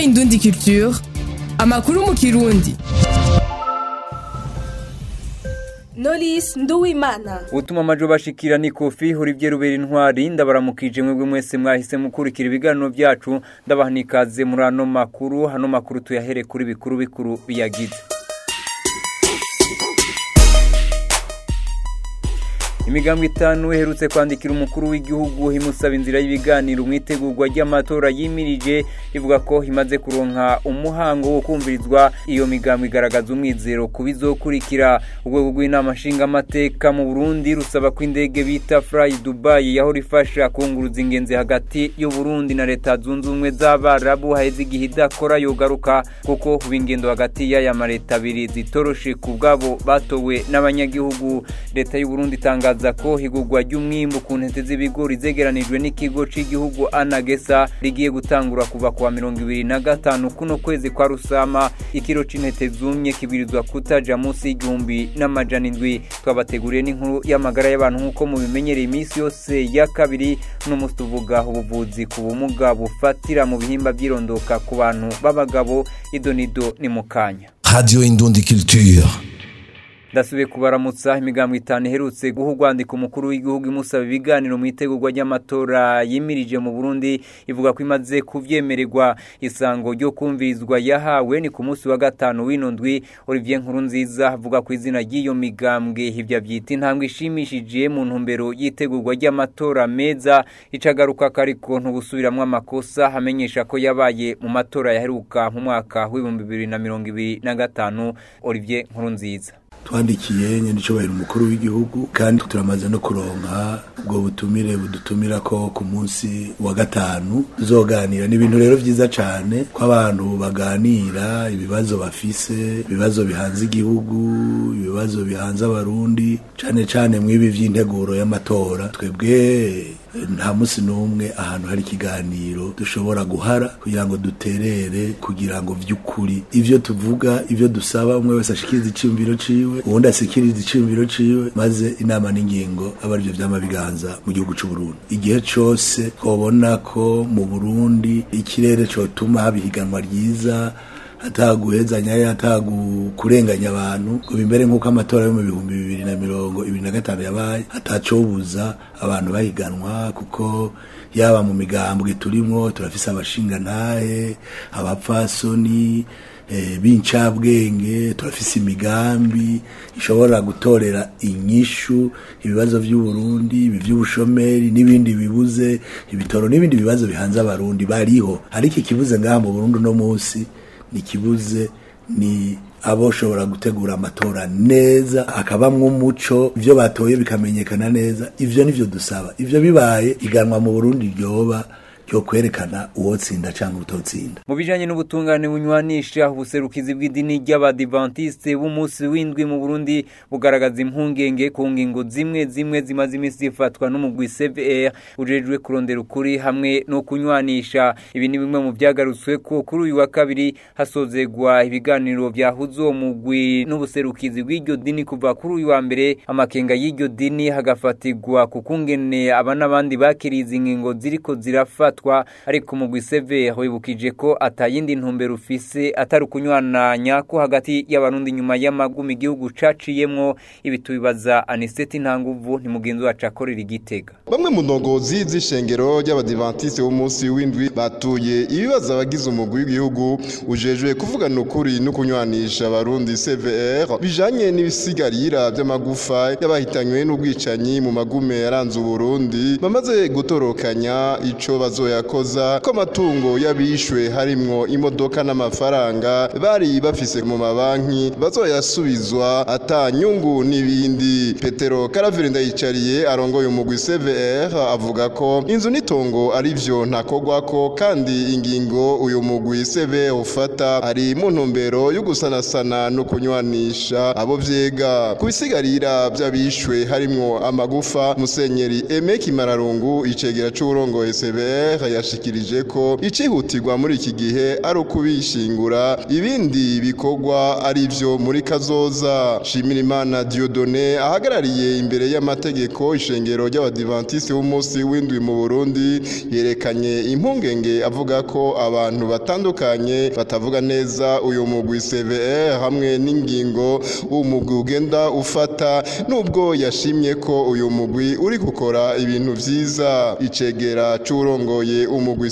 Indundi Culture amakuru mu kirundi Knowless Nduwimana utuma amajo bashikira ni kofi Olivier Rubera intwari ndabaramukije mwebwe mwese mwahise mukurikira ibiganiro byacu ndabaha nikaze muri ano makuru hano makuru tuyahere kuri bikuru bikuru biyagize imigambwe itanu iherutse kwandikira umukuru w'igihugu imusaba inzira y'ibiganiro mu itegurwa ry'amatora yimirije ivuga ko imaze kuronka umuhango wo kumvirizwa iyo migambwe igaragaza umwizero ku bizokurikira urwego rw'inama nshingamateka mu burundi rusaba ko indege bita fly dubai yahora ifasha kunguruza ingenzi hagati y'uburundi na leta zunze ubumwe z'abarabu haheze igihe idakora yogaruka kuko ubu ingendo hagati y'aya maleta abiri zitoroshe ku bwabo batowe n'abanyagihugu leta y'uburundi itangaza itangaza ko higurwa ry'umwimbu ku ntete z'ibigori zegeranijwe n'ikigo cy'igihugu anagesa rigiye gutangura kuva kuwa mirongo ibiri na gatanu kuno kwezi kwa rusama ikiro c'intete zumye kibwirizwa kutaja munsi y'igihumbi n'amajana indwi twabateguriye n'inkuru y'amagara y'abantu nk'uko mubimenyereye iminsi yose ya kabiri n'umunsi tuvuga ubuvuzi ku bumuga bufatira mu bihimba by'irondoka ku bantu b'abagabo idonido ni mu kanya Radio Indundi Culture. ndasubiye kubaramutsa imigambwe itanu iherutse guha urwandiko umukuru w'igihugu imusaba ibiganiro mu itegurwa ry'amatora yimirije mu burundi ivuga ko imaze kuvyemererwa isango ryo kumvirizwa yahawe ni ku munsi wa gatanu w'ino ndwi olivier nkuru nziza avuga ku izina ry'iyo migambwe ivyo vyita intambwe ishimishije mu ntumbero y'itegurwa ry'amatora meza icagaruka kariko ntugusubiramwo amakosa hamenyesha ko yabaye mu matora yaheruka mu mwaka w'ibihumbi bibiri na mirongo ibiri na gatanu olivier nkuru nziza twandikiye nyandicobahera umukuru w'igihugu kandi turamaze no kuronka ubwo butumire budutumira ko ku munsi wa gatanu tuzoganira ni ibintu rero vyiza cane ko abantu baganira ibibazo bafise ibibazo bihanze igihugu ibibazo bihanze abarundi cane cane mw'ibi vy'integuro y'amatora twebwe nta musi n'umwe ahantu hari ikiganiro dushobora guhara kugira ngo duterere kugira ngo vy'ukuri ivyo tuvuga ivyo dusaba umwe wese ashikiriza iciyumviro ciwe uwundi asikiriza iciyumviro ciwe maze inama n'ingingo aba arivyo vyama biganza mu gihugu c'uburundi igihe cose twobona ko mu burundi ikirere cotuma haba ihiganwa ryiza ataguhezanya atakurenganya abantu ngo bimbere nk'uko amatora yo mu bihumbi bibiri na mirongo ibiri na gatanu yabaye atacobuza abantu bahiganwa kuko yaba mu migambwe turimwo turafise abashingantahe abapfasoni b'incabwenge turafise imigambi ishobora gutorera inyishu ibibazo by'uburundi ibi by'ubushomeri n'ibindi bibuze ibitoro n'ibindi bibazo bihanze abarundi bariho ariko ikibuze ngaha mu burundi uno munsi nikibuze ni aboshobora gutegura amatora neza akabamwo umuco ivyo batoye bikamenyekana neza ivyo nivyo dusaba ivyo bibaye iganwa mu Burundi ryoba ryo kwerekana uwotsinda cyangwa utotsinda mu bijanye n'ubutungane bunywanisha ubuserukizi bw'idini ry'abadivantiste b'umunsi w'indwi mu Burundi bugaragaza impungenge ku ngingo zimwe zimwe zimaze iminsi zifatwa n'umugwi CVR ujejwe kurondera ukuri hamwe no kunywanisha ibi ni bimwe mu byagarutswe ko kuri uyu wa kabiri hasozegwa ibiganiro byahuza uwo mugwi n'ubuserukizi bw'iryo dini kuva kuri uyu wa mbere amakenga y'iryo dini hagafatirwa ku kungene aba n'abandi bakiriye izi ngingo ziriko zirafata gufatwa ariko umugwi severe wibukije ko atayindi ntumbero ufise atari ukunywananya ko hagati y'abarundi nyuma y'amagumi igihugu caciyemwo ibi tubibaza aniseti ntanguvu ni mugenzi wacu akorera igitega bamwe mu ndongozi z'ishengero ry'abadivantiste b'umunsi w'indwi batuye ibibazo abagize umugwi w'igihugu ujejwe kuvugana ukuri no kunywanisha abarundi cvr bijanye n'ibisigarira by'amagufa y'abahitanywe n'ubwicanyi mu magume yaranze uburundi bamaze gutorokanya ico bazo yakoza ko amatungo y'abishwe harimwo imodoka n'amafaranga bari bafise mu mabanki bazoyasubizwa ata nyungu n'ibindi petero karavire ndayicariye arongoye umugwi cvr avuga ko inzu n'itongo ari vyo ntakogwako kandi ingingo uyu mugwi cvr ufata ari mu ntumbero yo gusanasana no kunywanisha abo vyega ku bisigarira vy'abishwe harimwo amagufa musenyeri eme kimararungu icegera c'uburongoye cvr CVR yashikirije ko icihutirwa muri iki gihe ari ukubishingura ibindi bikorwa ari byo muri kazoza Shimirimana Dieudonné ahagarariye imbere y'amategeko ishengero ry'abadivantiste b'umunsi w'indwi mu Burundi yerekanye impungenge avuga ko abantu batandukanye batavuga neza uyu mugwi CVR hamwe n'ingingo umugwi ugenda ufata nubwo yashimye ko uyu mugwi uri gukora ibintu vyiza icegera c'urongoye umugwi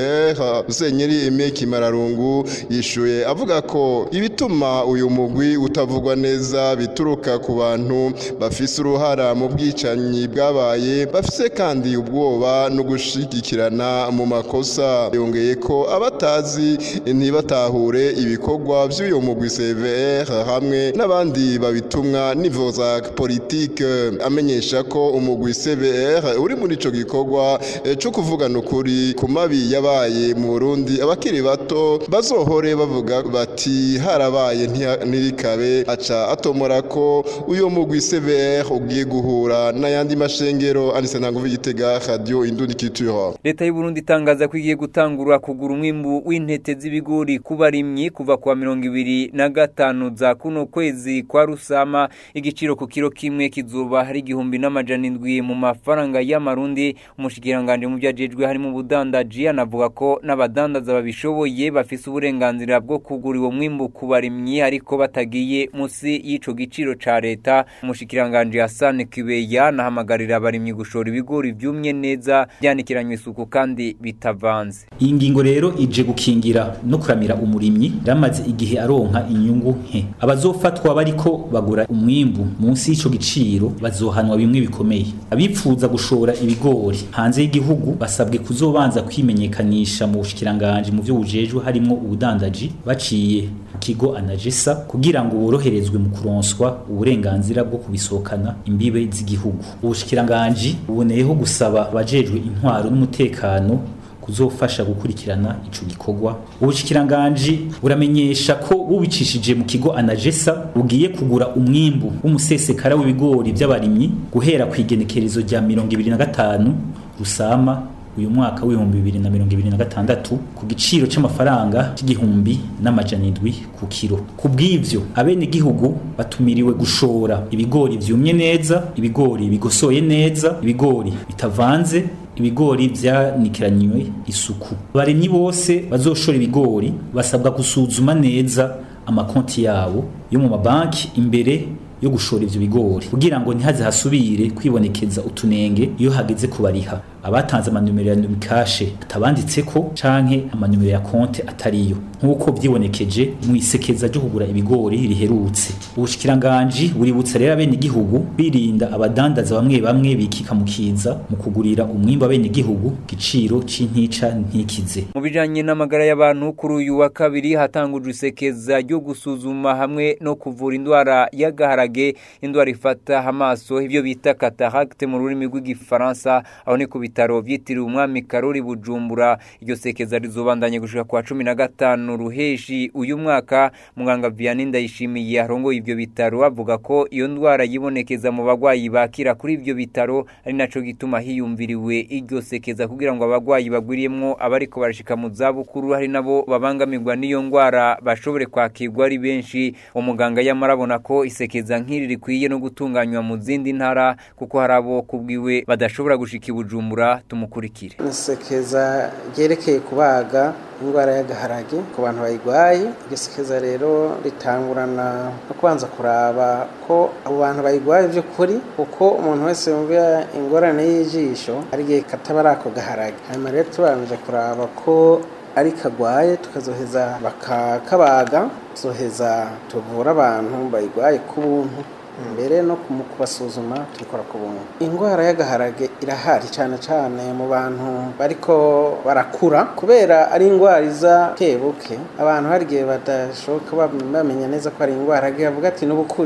CVR Musenyeri Aimé Kimararungu yishuye avuga ko ibituma uyu mugwi utavugwa neza bituruka ku bantu bafise uruhara mu bwicanyi bwabaye bafise kandi ubwoba no gushigikirana mu makosa yongeye ko abatazi ntibatahure ibikorwa by'uyu mugwi CVR hamwe n'abandi babitumwa nivo za politike amenyesha ko umugwi CVR uri muri ico gikorwa eh, co kuvugana ukuri ku mabi yabaye mu Burundi abakiri bato bazohore bavuga bati harabaye ntiha- ntirikabe aca atomora ko uyu mugwi CVR ugiye guhura n'ayandi mashengero anise ntanguvu igitega radio indundi culture leta y'u Burundi itangaza ko igiye gutangura kugura umwimbu w'intete z'ibigori ku barimyi kuva kuwa mirongo ibiri na gatanu za kuno kwezi kwa rusama igiciro ku kiro kimwe kizuba hari igihumbi n'amajana indwi mu mafaranga y'amarundi umushikiranganje mu vyajejwe harimo ubudandaji anavuga ko n'abadandaza babishoboye bafise uburenganzira bwo kugura uwo mwimbu ku barimyi ariko batagiye musi y'ico giciro ca leta umushikiranganje Hassan Kibeya nahamagarira abarimyi gushora ibigori vyumye neza byanikiranywe isuku kandi bitavanze iyi ngingo rero ije gukingira no kuramira umurimyi ramaze igihe aronka inyungu nke abazofatwa bariko bagura umwimbu munsi y'ico giciro bazohanwa bimwe bikomeye abipfuza gushora ibigori hanze y'igihugu basabwe kuzobanza kwimenyekanisha mu bushikiranganje mu vyo bujejwe harimo ubudandaji baciye ku kigo anagesa kugira ngo boroherezwe mu kuronswa uburenganzira bwo kubisohokana imbibe z'igihugu ubushikiranganje buboneyeho gusaba abajejwe intwaro n'umutekano kuzofasha gukurikirana ico gikorwa ubushikiranganje buramenyesha ko bubicishije mu kigo anagesa bugiye kugura umwimbu w'umusesekara w'ibigori by'abarimyi guhera ku igenekerezo rya mirongo ibiri na gatanu rusama uyu mwaka w'ibihumbi bibiri na mirongo ibiri na gatandatu ku giciro c'amafaranga c'igihumbi n'amajana indwi ku kiro ku bw'ivyo abenegihugu batumiriwe gushora ibigori vyumye neza ibigori bigosoye neza ibigori bitavanze ibigori vyanikiranywe isuku abarimyi bose bazoshora ibigori basabwa gusuzuma neza amakonti yabo yo mu mabanki imbere yo gushora ivyo bigori kugira ngo ntihaze hasubire kwibonekeza utunenge iyo hageze kubariha abatanze amanumero ya numikashe atabanditseko canke amanumero ya konte atariyo nk'uko vyibonekeje mu isekeza ryo kugura ibigori riherutse ubushikiranganji buributsa rero abenegihugu birinda abadandaza bamwe bamwe bikika mu kiza mu kugurira umwimbu abenegihugu giciro c'intica ntikize mu bijanye n'amagara y'abantu kuri uyu wa kabiri hatangujwe isekeza ryo gusuzuma hamwe no kuvura indwara y'agaharage indwara ifata amaso ivyo bita cataracte mu rurimi rw'igifaransa aho ni ku bitaro vyitiriwe umwami karori bujumbura iryo sekeza rizobandanye gushika kwa cumi na gatanu ruheshi uyu mwaka muganga vianney ndayishimiye arongoye ivyo bitaro avuga ko iyo ndwara yibonekeza mu bagwayi bakira kuri ivyo bitaro ari naco gituma hiyumviriwe iryo sekeza kugira ngo abagwayi bagwiriyemwo abariko barashika mu zabukuru hari nabo babangamirwa n'iyo ndwara bashobore kwakirwa ari benshi umuganga yamara abona ko isekeza nk'iri rikwiye no gutunganywa mu zindi ntara kuko hari abo kubwiwe badashobora gushika i bujumbura tumukurikire isekeza ryerekeye kubaga indwara y'agaharage ku bantu bayirwaye iryo sekeza rero ritangurana no kubanza kuraba ko abo bantu bayirwaye by'ukuri kuko umuntu wese yumva ingorane y'ijisho ari igihe kataba ari ako gaharage hanyuma rero tubanje kuraba ko ari kagwaye tukazoheza bakakabaga tuzoheza tuvura abantu bayirwaye ku buntu mbere no mu kubasuzuma tubikora ku buntu indwara y'agaharage irahari cyane cyane mu bantu bariko barakura kubera ari indwara iza kebuke abantu hari igihe badashoboka bamenya neza ko ari indwara avuga ati n'ubukuzi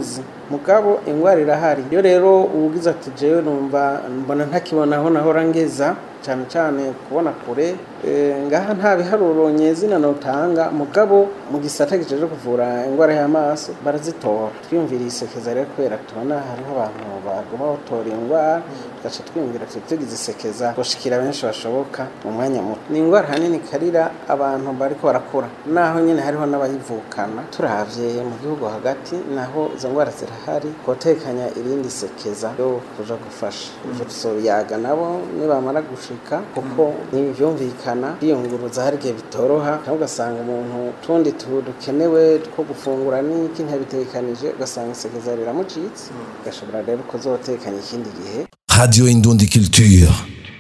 mugabo ingwara irahari iyo rero ubugize ati jewe numva mbona ntakibona aho nahora ngeza cyane cyane kubona kure ngaha nta biharuro nyezina notanga mugabo mu gisata gijeje kuvura indwara y'amaso barazitora twiyumviriye isekeza rero kubera tubona hariho abantu baguma batora indwara tugaca twiyumvira tugize isekeza gushikira benshi bashoboka mu mwanya muto ni indwara hanini karira abantu bariko barakura naho nyine hariho n'abayivukana turavye mu gihugu hagati naho izo ndwara zirahari kotekanya irindi sekeza yo kuja gufasha ivyo tuzobiyaga nabo nibamara gushika kuko ntibyumvikana kwiyunguruza hari igihe bitoroha cyangwa ugasanga umuntu tundi dukenewe two gufungura n'iki ntabitekanije ugasanga isekeza riramucitse ugashobora rero kuzotekanya ikindi gihe Radio Indundi Culture.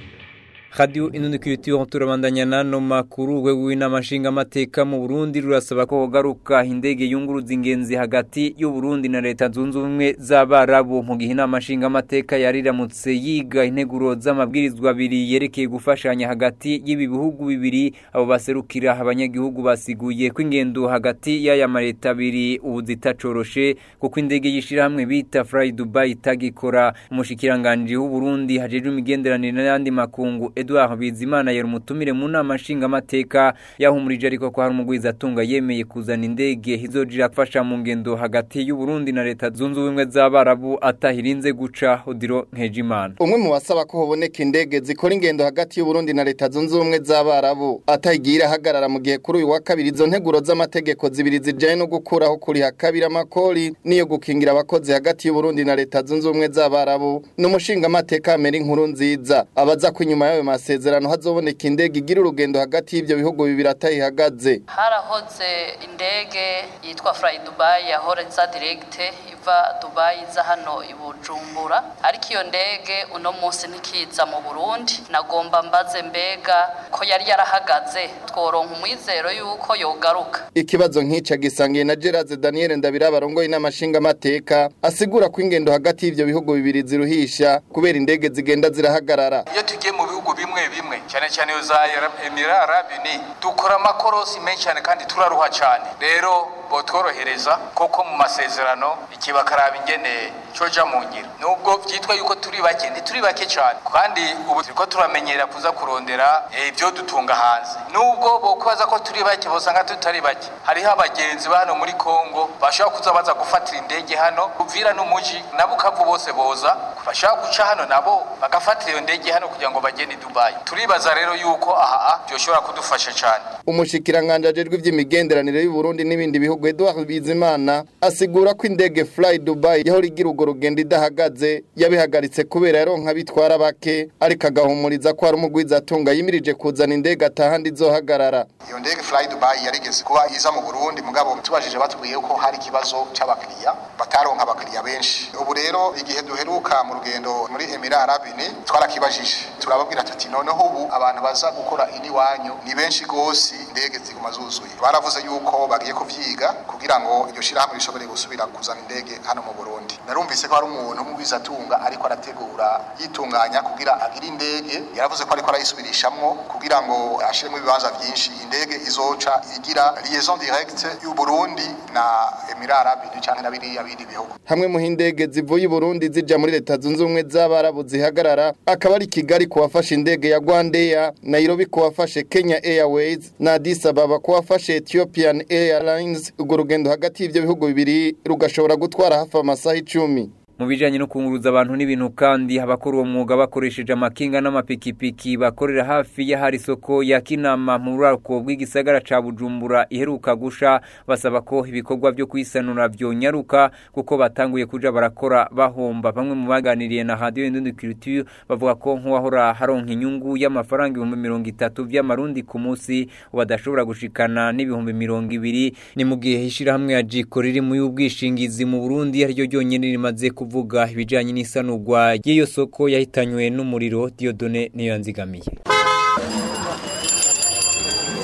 Radio Inundi Culture turabandanya nano makuru urwego w'inama nshingamateka mu Burundi rurasaba ko hogaruka indege yunguruza ingenzi hagati y'u Burundi na leta zunze ubumwe z'abarabu mu gihe inama nshingamateka yariramutse yiga integuro z'amabwirizwa abiri yerekeye gufashanya hagati y'ibi bihugu bibiri abo baserukira abanyagihugu basiguye ko ingendo hagati y'aya maleta abiri ubu zitacoroshe kuko indege y'ishirahamwe bita Fly Dubai itagikora umushikiranganje w'u Burundi hajejwe imigenderanire n'ayandi makungu Edouard Bizimana yari umutumire mu nama nshingamateka yahumurije ariko ko hari umugwiza atunga yemeye kuzana indege izojira gufasha mu ngendo hagati y'u Burundi na leta zunze ubumwe z'abarabu atahirinze guca Odiro Nkejimana umwe mu basaba ko hoboneka indege zikora ingendo hagati y'u Burundi na leta zunze ubumwe z'abarabu atayigira hagarara mu gihe kuri uyu wa kabiri izo nteguro z'amategeko zibiri zijanye no gukuraho kuriha kabiri amakori niyo gukingira abakozi hagati y'u Burundi na leta zunze ubumwe z'abarabu n'umushingamateka Meri nkuru nziza abaza ko inyuma y'ayo masezerano hazoboneka indege igira urugendo hagati y'ibyo bihugu bibiri atayihagaze harahoze indege yitwa Fly Dubai yahora iza direct iva Dubai iza hano i Bujumbura ariko iyo ndege uno munsi ntikiza mu Burundi nagomba mbaze mbega ko yari yarahagaze tworonka umwizero yuko yogaruka ikibazo nk'ica gisangiye na Gerard Daniel Ndabira barongoye n'amashinga mateka asigura ko ingendo hagati y'ibyo bihugu bibiri ziruhisha kubera indege zigenda zirahagarara iyo tugiye mu bihugu bimwe bimwe cyane cyane za Emirate Arabe ni dukora amakorosi menshi cyane kandi turaruha cyane rero botworohereza koko mu masezerano ikibakaraba ingene coja mu ngiro nubwo vyitwa yuko turi bake ntituri bake cyane kandi ubu turiko turamenyera kuza kurondera ibyo dutunga hanze nubwo bokubaza ko turi bake bosanga tutari bake hariho abagenzi ba hano muri Kongo bashobora kuza baza gufatira indege hano Uvira n'umuji nabo ukavu bose boza bashobora guca hano nabo bagafatira iyo ndege hano kugira ngo bagende Dubai turibaza rero yuko aha byoshobora kudufasha cyane umushikiranganje ajejwe ivy'imigenderanire y'u Burundi n'ibindi bihugu Edouard Bizimana asigura ko indege Fly Dubai yahora igira urwo rugendo idahagaze yabihagaritse kubera yaronka bitwara bake ariko agahumuriza ko hari umugwiza atunga yimirije kuzana indege atahandi izohagarara iyo ndege Fly Dubai yarigeze kuba iza mu Burundi mugabo tubajije batubwiye ko hari ikibazo c'abakiriya bataronka abakiriya benshi ubu rero igihe duheruka mu rugendo muri Emirate Arabe ni twarakibajije turababwira tuti noneho ubu abantu baza gukora ini wanyu ni benshi gose indege ziguma zuzuye baravuze yuko bagiye kuvyiga kugira ngo iryo shirahamwe rishobore gusubira kuzana indege hano mu Burundi narumvise ko hari umuntu mugwizatunga ariko arategura yitunganya kugira agire indege yaravuze ko ariko arayisubirishamwo kugira ngo ashiremo ibibanza vyinshi indege izoca igira liaison directe y'u Burundi na Emirate Arabe canke na biriya bindi bihugu hamwe mu hindege zivuye i Burundi zija muri leta zunze ubumwe z'abarabu zihagarara akaba ari Kigali kuwafashe indege ya Rwandair Nairobi kuwafashe Kenya Airways na Addis Ababa kuwafashe Ethiopian Airlines urwo rugendo hagati y'ivyo bihugu bibiri rugashobora gutwara hafi amasaha icumi mu bijanye no kunguruza abantu n'ibintu kandi abakora uwo mwuga bakoresheje amakinga n'amapikipiki bakorera hafi y'ahari isoko ya Kinama mu rurako bw'igisagara ca Bujumbura iheruka gusha basaba ko ibikorwa byo kwisanura vyonyaruka kuko batanguye kuja barakora bahomba bamwe mu baganiriye na Radio Indundi Culture bavuga ko nk'uwahora haronka inyungu y'amafaranga ibihumbi mirongo itatu vy'amarundi ku munsi badashobora gushikana n'ibihumbi mirongo ibiri ni mu gihe ishirahamwe ya Jiko riri mu y'ubwishingizi mu Burundi ariryo ryonyene rimaze ku kuvuga ibijanye n'isanurwa y'iyo soko yahitanywe n'umuriro Diodone niyo yanzigamiye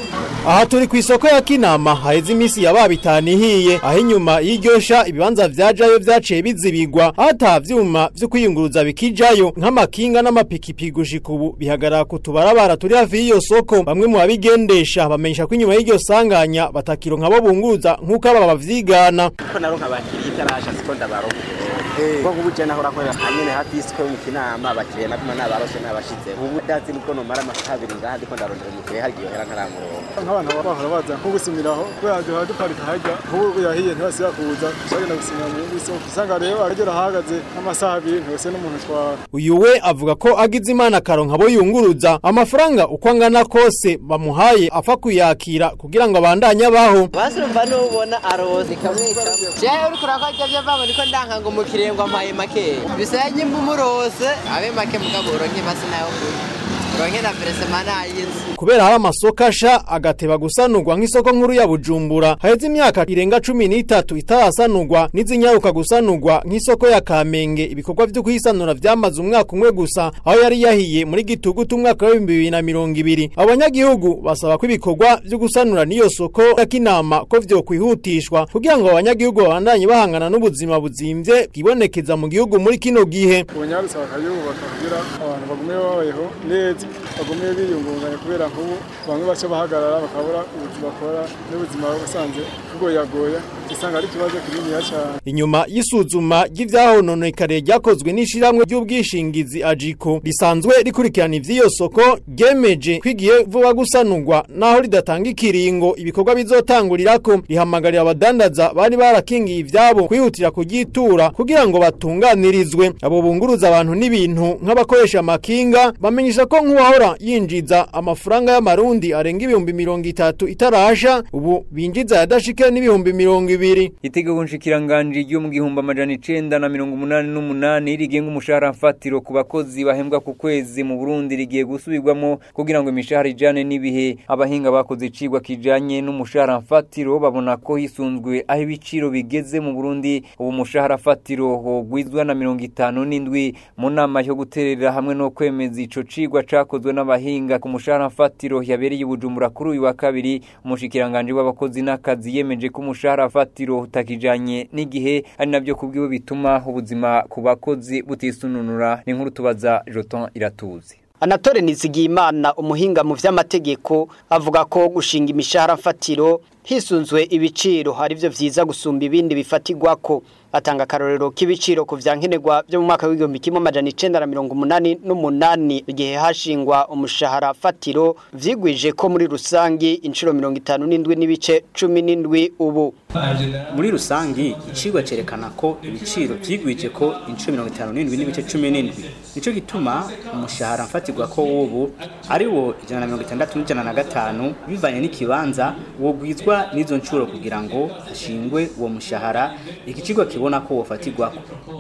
aha turi ku isoko ya kinama haheze iminsi yaba bitanu ihiye aho inyuma y'iryosha ibibanza vyajayo vyaciye bizibigwa ata vyuma vyo kwiyunguruza bikijayo nk'amakinga n'amapikipiki gushika ubu bihagarara ku tubarabara turi hafi y'iyo soko bamwe mu babigendesha bamenyesha ko inyuma y'iryo sanganya batakironka abo bunguruza nk'uko aba bavyigana ko naronka abakiriya itarasha siko ndabaronka ubwo nk'ubu je nahora nkorera hanyene hafi y'isiko yo mu kinama abakiriya naguma nabarose nabashize ubu ndazi nibwo nomara amasaha abiri ngaha ndiko ndarondera umukiriya hari igihe yohera ntaramuronka nk'abantu baba bahora baza nko gusimiraho kubera duhora duparika harya nk'ubu yahiye ntibasiba kuza tuzagenda gusimira mu yindi soko usanga rero aragera ahahagaze nk'amasaha abiri ntibase n'umuntu twara uyu we avuga ko agize imana akaronka abo yunguruza amafaranga uko angana kose bamuhaye apfa kuyakira kugira ngo abandanye abaho basumva n'ubona arozi kamwe kamwe jewe uriko urakora ivyo vamo niko ndanka ngo umukiriya ngo ampaye makeya bisaba nyimba umurose abe make mugabo uronke masi nayo kuya uronke na veresema nayinzi kubera hari amasoko asha agateba gusanurwa nk'isoko nkuru ya bujumbura haheze imyaka irenga cumi n'itatu itarasanurwa n'izinyaruka gusanurwa nk'isoko ya kamenge ibikorwa vyo kuyisanura vyamaze umwaka umwe gusa aho yari yahiye muri gitugutu umwaka w'ibihumbi bibiri na mirongo ibiri abanyagihugu basaba ko ibikorwa vyo gusanura n'iyo soko ya kinama ko vyokwihutishwa kugira ngo abanyagihugu babandanye bahangana n'ubuzima buzimvye bwibonekeza mu gihugu muri kino gihe ubunyarutse bakayubaka kugira abantu bagume babayeho neza bagume biyungunganya kubera nk'ubu bamwe baca bahagarara bakabura ubuzima bakora n'ubuzima busanzwe bugoyagoya usanga ari ikibazo kininiya cyane inyuma y'isuzuma ry'ivyahononekare ryakozwe n'ishiramwe ry'ubwishingizi ajiko risanzwe rikurikirana ivy'iyo soko ryemeje kwigiye vuba gusanurwa naho ridatanga ikiringo ibikorwa bizotangurirako rihamagarira abadandaza bari barakingiye ivyabo kwihutira kugitura kugira ngo batunganirizwe abo bunguruza abantu n'ibintu nk'abakoresha amakinga bamenyesha ko nk'uwahora yinjiza amafaranga y'amarundi arenga ibihumbi mirongo itatu itarasha ubu binjiza yadashike n'ibihumbi mirongo ibiri itegeko nshikiranganji ryo mu gihumbi amajana icenda na mirongo umunani n'umunani rigenga umushahara mfatiro ku bakozi bahembwa ku kwezi mu Burundi rigiye gusubirwamo kugira ngo imishahara ijane n'ibihe abahinga bakoze icigwa kijanye n'umushahara mfatiro babona ko hisunzwe aho ibiciro bigeze mu Burundi ubu mushahara fatiro hogwizwa na mirongo itanu n'indwi mu nama yo guterera hamwe no kwemeza ico cigwa cakozwe n'abahinga ku mushahara mfatiro yabereye Bujumbura kuri uyu wa kabiri umushikiranganje w'abakozi n'akazi yemeje ko umushahara fatiro utakijanye n'igihe ari navyo kubwiwe bituma ubuzima ku bakozi butisununura ni nkuru tubaza Joton iratuzi Anatole Nizigiyimana umuhinga mu vy'amategeko avuga ko gushinga imishahara mfatiro hisunzwe ibiciro hari byo vyiza gusumba ibindi bifatirwako atanga akarorero k'ibiciro ku vyankenerwa byo mu mwaka w'igihumbi kimwe amajana icenda na mirongo umunani n'umunani igihe hashingwa umushahara fatiro vyigwije ko muri rusangi inshuro mirongo itanu n'indwi n'ibice cumi n'indwi ubu muri rusangi icigwa cerekana ko ibiciro vyigwije ko inshuro mirongo itanu n'indwi n'ibice cumi n'indwi nico gituma umushahara mfatirwa ko w'ubu ari wo ijana na mirongo itandatu n'ijana na gatanu bivanye n'ikibanza wogwizwa n'izo nshuro kugira ngo hashingwe uwo mushahara iki kigo kibona ko wofatirwako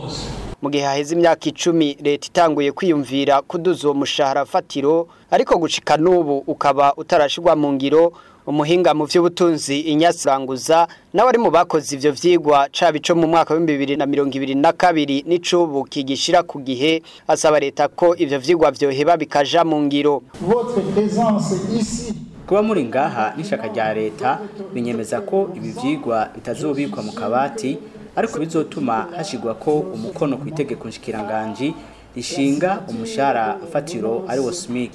mu gihe haheze imyaka icumi leta itanguye kwiyumvira kuduza uwo mushahara fatiro ariko gushika n'ubu ukaba utarashirwa mu ngiro umuhinga mu vy'ubutunzi inyasiranguza nawe ari mu bakoze ivyo vyigwa caba ico mu mwaka w'ibihumbi bibiri na mirongo ibiri na kabiri n'icubu kigishira ku gihe asaba leta ko ivyo vyigwa vyoheba bikaja mu ngiro kuba muri ngaha n'ishaka rya leta binyemeza ko ibi vyigwa bitazobikwa mu kabati ariko bizotuma hashigwa ko umukono ku itegeko nshikiranganji rishinga umushahara fatiro ari wo SMIC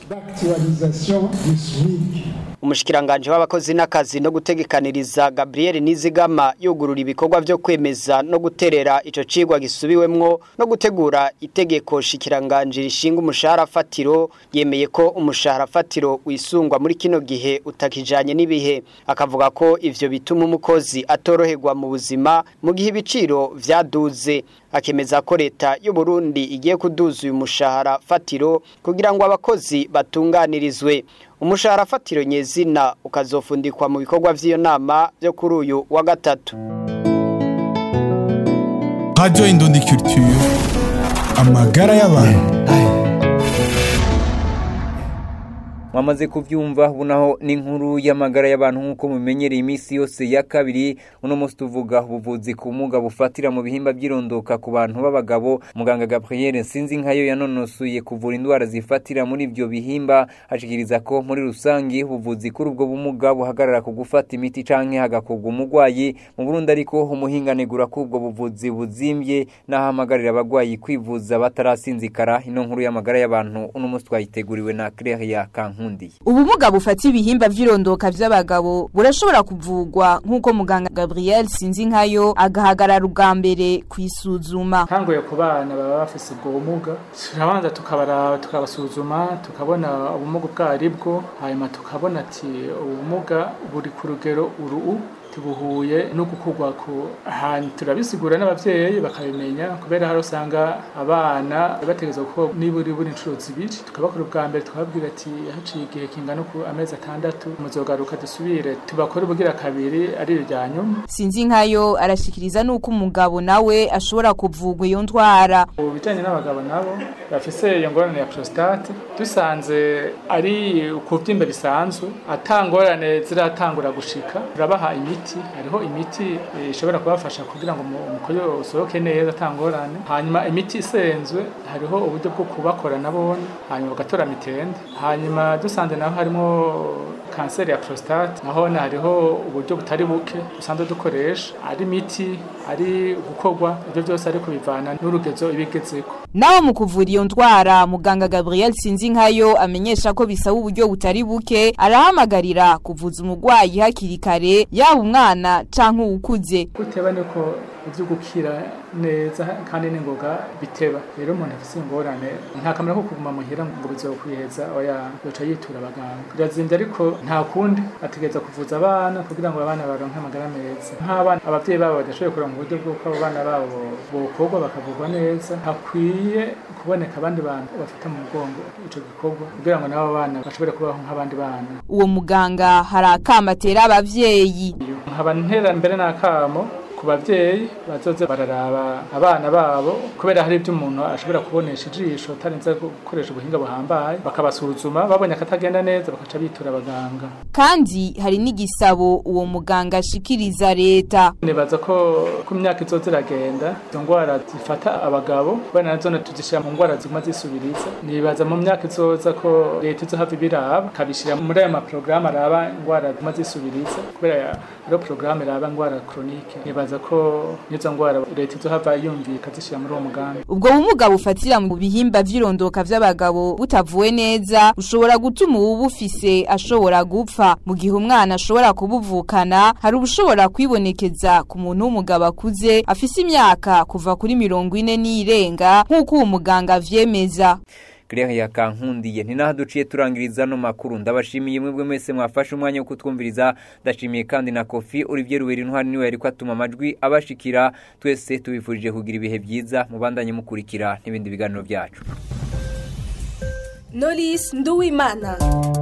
umushikiranganje w'abakozi n'akazi no gutegekaniriza Gabriel Nizigama yugurura ibikorwa byo kwemeza no guterera ico cigwa gisubiwemwo no gutegura itegeko shikiranganje rishinga umushahara fatiro yemeye ko umushahara fatiro wisungwa muri kino gihe utakijanye n'ibihe akavuga ko ivyo bituma umukozi atoroherwa mu buzima mu gihe ibiciro vyaduze akemeza ko leta y'u Burundi igiye kuduza uyu mushahara fatiro kugira ngo abakozi batunganirizwe umushahara fatiro nyezina ukazofundikwa mu bikorwa vy'iyo nama byo kuri uyu wa gatatu Radio Indundi Culture amagara y'abantu mwamaze kuvyumva bunaho n'inkuru y'amagara y'abantu nk'uko mumenyereye iminsi yose ya kabiri uno munsi tuvuga ubuvuzi ku bumuga bufatira mu bihimba by'irondoka ku bantu b'abagabo muganga Gabriel sinzi nkayo yanonosuye kuvura indwara zifatira muri ibyo bihimba ashikiriza ko muri rusangi ubuvuzi kuri ubwo bumuga buhagarara ku gufata imiti canke hagakorwa umurwayi mu Burundi ariko umuhinganegura ko ubwo buvuzi buzimbye n'ahamagarira abagwayi kwivuza batarasinzikara ino nkuru y'amagara y'abantu uno munsi twayiteguriwe na Claire Kankundi ubumuga bufata ibihimba vy'irondoka vy'abagabo burashobora kuvugwa nk'uko muganga Gabriel sinzi nkayo agahagarara ubwa mbere kwisuzuma ntangoye ku bana baba bafise ubwo bumuga turabanza tukabaraba tukabasuzuma tukabona ubumuga ubwo aribwo hanyuma tukabona ati ubumuga buri ku rugero uru tubuhuye no gukurwa ku ahantu turabisigura n'abavyeyi bakabimenya kubera hari usanga abana bategeza ko niburi buri inshuro zibiri tukabakora ubwa mbere tukababwira ati haciye igihe kingana ku amezi atandatu muzogaruka dusubire tubakore ubugira kabiri ari irya nyuma sinzi nkayo arashikiriza nuko umugabo nawe ashobora kuvugwa iyo ndwara ubu bijanye n'abagabo nabo bafise iyo ngorane ya prostate dusanze ari ukuvyimba bisanzwe atangorane ziratangura gushika turabaha imiti imiti hariho imiti ishobora kubafasha kugira ngo umukoyo usohoke neza atangorane hanyuma imiti isenzwe hariho uburyo bwo kubakora nabone hanyuma bagatora mitende hanyuma dusanze naho harimo kanseri ya prostate naho hariho uburyo butari buke dusanzwe dukoresha ari imiti ari gukorwa ibyo byose ariko bivana n'urugezo ibigezeko naho mu kuvura iyo ndwara muganga Gabriel sinzi nkayo amenyesha ko bisaba uburyo butari buke arahamagarira kuvuza umurwayi hakiri kare yaba umwana canke uwukuze guteba niko ivyo gukira neza kandi n'ingoga biteba rero umuntu afise ingorane nta kamera ko kuguma muhira ngo bizokwiheza oya yoca yitura abaganga birazimvye ariko nta kundi ategereza kuvuza abana kugira ngo abana baronke amagara meza nk'abana abavyeyi babo badashoboye kuronka uburyo bw'uko abo bana babo bokorwa bakavurwa neza hakwiye kuboneka abandi bantu bafata mu mugongo ico gikorwa kugira ngo n'abo bana bashobore kubaho nk'abandi bana uwo muganga hari akama atera abavyeyi nkaba ntera mbere n'akamo ku bavyeyi bazoze bararaba abana babo kubera hari ibyo umuntu ashobora kubonesha ijisho atarinze gukoresha ubuhinga buhambaye bakabasuzuma babonye akatagenda neza bakaca bitura abaganga kandi hari n'igisabo uwo muganga ashikiriza leta nibaza ko ku myaka izoza iragenda izo ndwara zifata abagabo kubera nazo tuzishyira mu ndwara ziguma zisubiriza nibaza mu myaka izoza ko leta izohava ibiraba ikabishyira muri ayo maporogaramu araba indwara ziguma zisubiriza kubera hariho porogaramu iraba indwara koronike nibaza ko n'izo ndwara leta izohava yumvika zishyira muri uwo mugambi ubwo bumuga bufatira mu bihimba vy'irondoka vy'abagabo butavuwe neza ushobora gutuma uwubufise ashobora gupfa mu gihe umwana ashobora kubuvukana hari ubushobora kwibonekeza ku muntu w'umugabo akuze afise imyaka kuva kuri mirongo ine n'irenga nk'uko uwo muganga avyemeza Claire yakankundiye ni naho duciye turangiriza no makuru ndabashimiye mwebwe mwese mwafashe umwanya wo kutwumviriza ndashimiye kandi na Kofi Olivier Ruweri ntwari niwe yariko atuma amajwi abashikira twese tubifurije kugira ibihe byiza mubandanye mukurikira n'ibindi biganiro byacu Knowless Nduwimana